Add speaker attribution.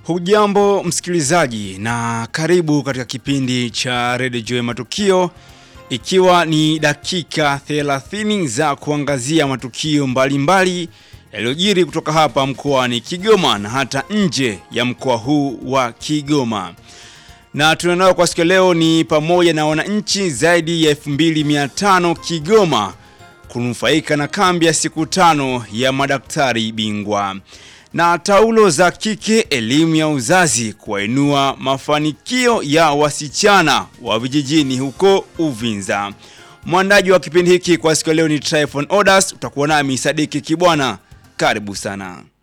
Speaker 1: Hujambo msikilizaji na karibu katika kipindi cha Radio Joy Matukio ikiwa ni dakika 30 za kuangazia matukio mbalimbali yaliyojiri kutoka hapa mkoani Kigoma na hata nje ya mkoa huu wa Kigoma. Na tunanao kwa siku leo ni pamoja na wananchi zaidi ya 2500 Kigoma kunufaika na kambi ya siku tano ya madaktari bingwa na taulo za kike, elimu ya uzazi kuwainua mafanikio ya wasichana wa vijijini huko Uvinza. Mwandaji wa kipindi hiki kwa siku leo ni Tryphon Odas, utakuwa nami Sadiki Kibwana. Karibu sana.